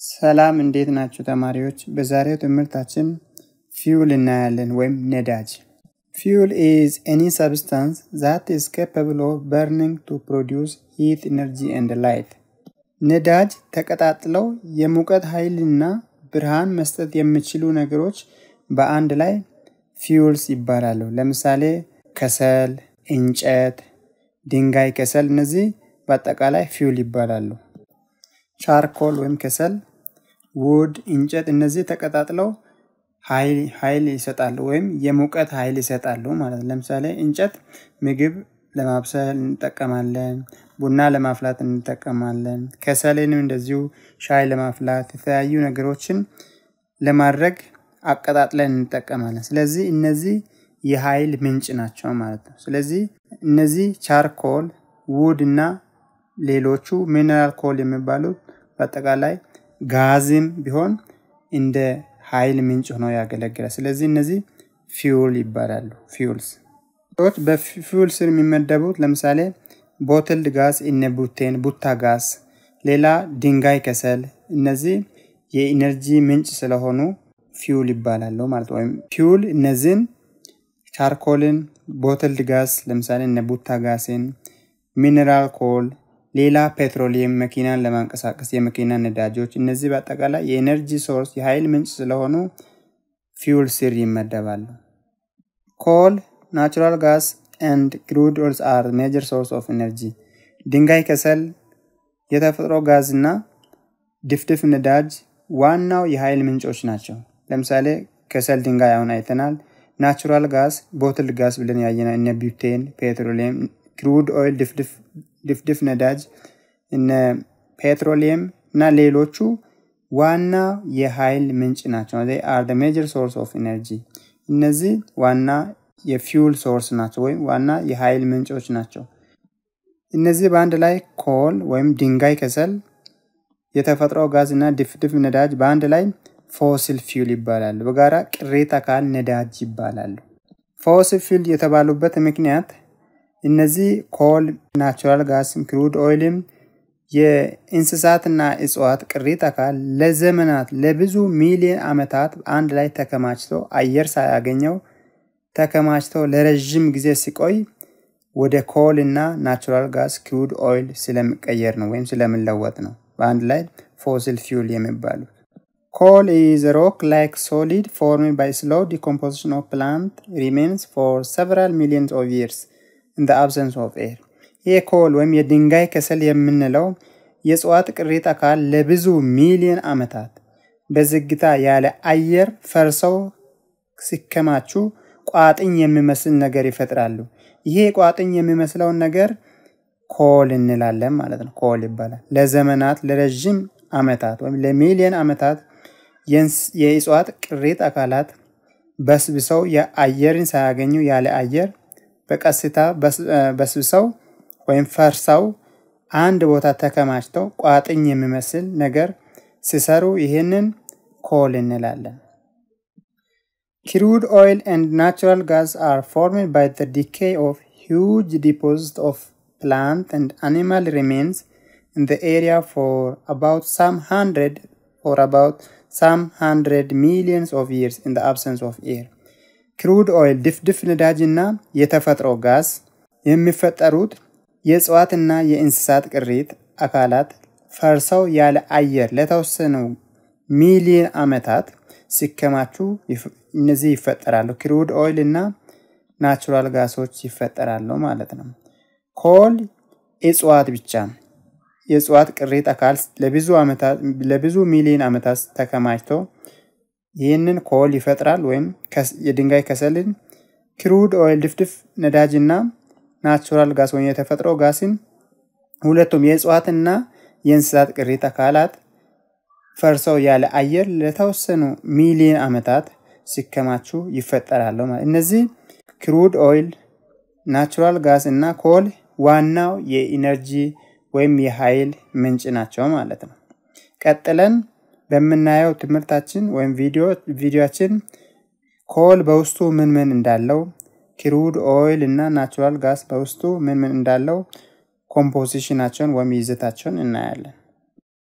ሰላም እንዴት ናችሁ ተማሪዎች? በዛሬው ትምህርታችን ፊውል እናያለን ወይም ነዳጅ። ፊውል ኢዝ ኤኒ ሰብስታንስ ዛት ኢዝ ካፓብል ኦፍ በርኒንግ ቱ ፕሮዲውስ ሂት ኢነርጂ ኤንድ ላይት። ነዳጅ ተቀጣጥለው የሙቀት ኃይልና ብርሃን መስጠት የሚችሉ ነገሮች በአንድ ላይ ፊውልስ ይባላሉ። ለምሳሌ ከሰል፣ እንጨት፣ ድንጋይ ከሰል፣ እነዚህ በአጠቃላይ ፊውል ይባላሉ። ቻርኮል ወይም ከሰል፣ ውድ፣ እንጨት እነዚህ ተቀጣጥለው ኃይል ይሰጣሉ ወይም የሙቀት ኃይል ይሰጣሉ ማለት ነው። ለምሳሌ እንጨት ምግብ ለማብሰል እንጠቀማለን፣ ቡና ለማፍላት እንጠቀማለን። ከሰልንም እንደዚሁ ሻይ ለማፍላት የተለያዩ ነገሮችን ለማድረግ አቀጣጥለን እንጠቀማለን። ስለዚህ እነዚህ የኃይል ምንጭ ናቸው ማለት ነው። ስለዚህ እነዚህ ቻርኮል፣ ውድ እና ሌሎቹ ሚነራል ኮል የሚባሉት በአጠቃላይ ጋዝም ቢሆን እንደ ኃይል ምንጭ ሆኖ ያገለግላል። ስለዚህ እነዚህ ፊውል ይባላሉ። ፊውልስ ሰዎች በፊውል ስር የሚመደቡት ለምሳሌ ቦትልድ ጋዝ እነ ቡቴን፣ ቡታ ጋዝ፣ ሌላ ድንጋይ ከሰል፣ እነዚህ የኢነርጂ ምንጭ ስለሆኑ ፊውል ይባላሉ ማለት ነው። ወይም ፊውል እነዚህን ቻርኮልን፣ ቦትልድ ጋዝ ለምሳሌ እነ ቡታ ጋዝን፣ ሚነራል ኮል ሌላ ፔትሮሊየም መኪናን ለማንቀሳቀስ የመኪና ነዳጆች፣ እነዚህ በአጠቃላይ የኤነርጂ ሶርስ የኃይል ምንጭ ስለሆኑ ፊውል ስር ይመደባሉ። ኮል፣ ናቹራል ጋስ ኤንድ ክሩድ ኦይልስ አር ሜጀር ሶርስ ኦፍ ኤነርጂ። ድንጋይ ከሰል፣ የተፈጥሮ ጋዝ እና ድፍድፍ ነዳጅ ዋናው የኃይል ምንጮች ናቸው። ለምሳሌ ከሰል፣ ድንጋይ አሁን አይተናል። ናቹራል ጋዝ፣ ቦትል ጋዝ ብለን ያየነው እነ ቢውቴን፣ ፔትሮሊየም፣ ክሩድ ኦይል ድፍድፍ ነዳጅ እነ ፔትሮሊየም እና ሌሎቹ ዋና የኃይል ምንጭ ናቸው። አር ሜጀር ሶርስ ኦፍ ኤነርጂ። እነዚህ ዋና የፊውል ሶርስ ናቸው ወይም ዋና የኃይል ምንጮች ናቸው። እነዚህ በአንድ ላይ ኮል ወይም ድንጋይ ከሰል፣ የተፈጥሮ ጋዝ እና ድፍድፍ ነዳጅ በአንድ ላይ ፎሲል ፊውል ይባላሉ። በጋራ ቅሪተ አካል ነዳጅ ይባላሉ። ፎሲል ፊውል የተባሉበት ምክንያት እነዚህ ኮል፣ ናቹራል ጋስም፣ ክሩድ ኦይልም የእንስሳትና እጽዋት ቅሪት አካል ለዘመናት ለብዙ ሚሊዮን ዓመታት አንድ ላይ ተከማችቶ አየር ሳያገኘው ተከማችቶ ለረዥም ጊዜ ሲቆይ ወደ ኮል እና ናቹራል ጋስ ክሩድ ኦይል ስለሚቀየር ነው ወይም ስለሚለወጥ ነው በአንድ ላይ ፎሲል ፊውል የሚባሉት። ኮል ኢዝ ሮክ ላይክ ሶሊድ ፎርምድ ባይ ስሎ ዲኮምፖዚሽን ኦፍ ፕላንት ሪሜንስ ፎር ሰቨራል ሚሊዮንስ ኦፍ ይርስ ኢን ዘ አብሰንስ ኦፍ ኤር። ይህ ኮል ወይም የድንጋይ ከሰል የምንለው የእጽዋት ቅሪት አካል ለብዙ ሚሊዮን ዓመታት በዝግታ ያለ አየር ፈርሰው ሲከማቹ ቋጥኝ የሚመስል ነገር ይፈጥራሉ። ይሄ ቋጥኝ የሚመስለውን ነገር ኮል እንላለን ማለት ነው። ኮል ይባላል። ለዘመናት ለረዥም ዓመታት ወይም ለሚሊዮን ዓመታት የእጽዋት ቅሪት አካላት በስብሰው የአየርን ሳያገኙ ያለ አየር በቀስታ በስብሰው ወይም ፈርሰው አንድ ቦታ ተከማችተው ቋጥኝ የሚመስል ነገር ሲሰሩ ይህንን ኮል እንላለን። ክሩድ ኦይል ኤንድ ናቹራል ጋዝ አር ፎርምድ ባይ ዘ ዲኬይ ኦፍ ሂውጅ ዲፖዚት ኦፍ ፕላንት ኤንድ አኒማል ሪሜንስ ኢን ዘ ኤሪያ ፎር አባውት ሳም ሃንድረድ ፎር አባውት ሳም ሃንድረድ ሚሊየንስ ኦፍ ይርስ ኢን ዘ አብሰንስ ኦፍ ኤር ክሩድ ኦይል ድፍድፍ ነዳጅ እና የተፈጥሮ ጋዝ የሚፈጠሩት የእጽዋትና የእንስሳት ቅሪት አካላት ፈርሰው ያለ አየር ለተወሰኑ ሚሊዮን ዓመታት ሲከማቹ እነዚህ ይፈጠራሉ። ክሩድ ኦይል እና ናቹራል ጋሶች ይፈጠራሉ ማለት ነው። ኮል እጽዋት ብቻ የእጽዋት ቅሪት አካል ለብዙ ዓመታት ለብዙ ሚሊዮን ዓመታት ተከማችቶ ይህንን ኮል ይፈጥራል ወይም የድንጋይ ከሰልን፣ ክሩድ ኦይል ድፍድፍ ነዳጅና ናቹራል ጋስ ወይም የተፈጥሮ ጋስን ሁለቱም የእጽዋትና የእንስሳት ቅሪት አካላት ፈርሰው ያለ አየር ለተወሰኑ ሚሊዮን ዓመታት ሲከማቹ ይፈጠራሉ። እነዚህ ክሩድ ኦይል፣ ናቹራል ጋስ እና ኮል ዋናው የኢነርጂ ወይም የኃይል ምንጭ ናቸው ማለት ነው። ቀጥለን በምናየው ትምህርታችን ወይም ቪዲዮችን ኮል በውስጡ ምን ምን እንዳለው ክሩድ ኦይል እና ናቹራል ጋስ በውስጡ ምን ምን እንዳለው ኮምፖዚሽናቸውን ወይም ይዘታቸውን እናያለን።